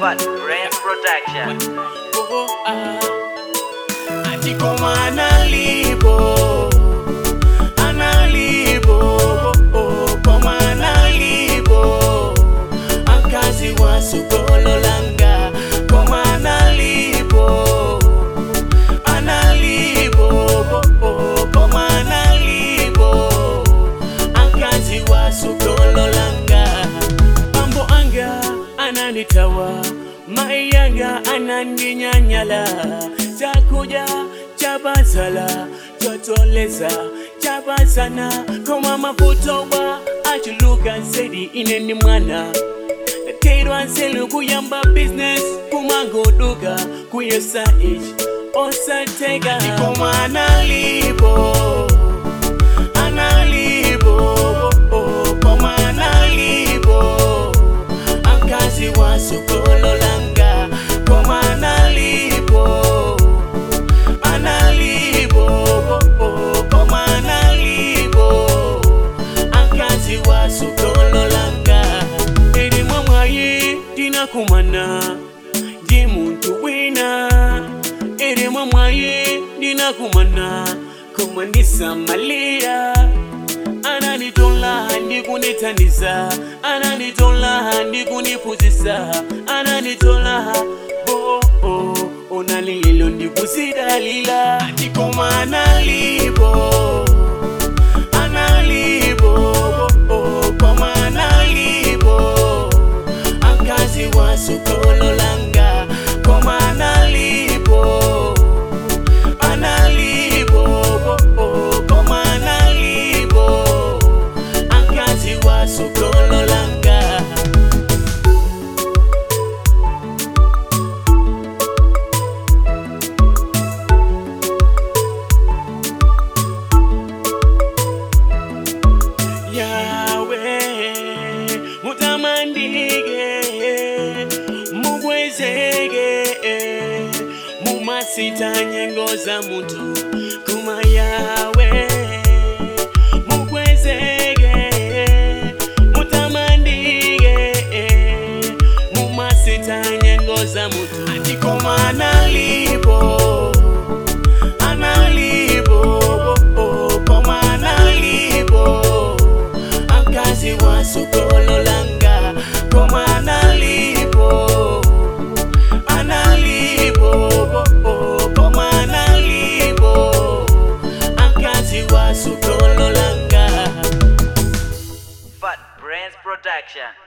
Fat Brain Production. Oh, ah. Ati koma analipo analipo oh, koma analipo akazi wa sokolo langa koma analipo analipo oh, koma analipo akazi wa sokolo langa mambo anga ananitawa mai yanga ananinyanyala chakuja chabazala chotoleza chabazana koma mafutowa achuluka zaidi ineni mwana Kairwa nselu kuyamba business kumangoduka kuyesa ichi osatega koma analipo analipo oh, koma analipo akazi wa sokolo langa koma analipo analipo oh, koma analipo akazi wa sokolo langa eri mwamwayi ndinakumana ndi muntu wina eri mwamwayi ndinakumana koma ndisamaliya ananitola ndikunithandiza ananitola ndikuniphunzitsa ananitola bo oh, onalililo ndikusidalila ndikoma analipo analipo oh, koma analipo akazi wa sokolo langa koma analipo analipo oh, koma analipo akazi wa sokolo langa yawe mutamandike mukwezeke mumasita nyengo za muntu kuma yawe mukwezeke mutamandike mumasita nyengo za muntu andikoma analipo analipo oh, koma analipo akazi wa sokolo langa koma analipo analipo oh, koma analipo akazi wa sokolo langa Fat Brains Production.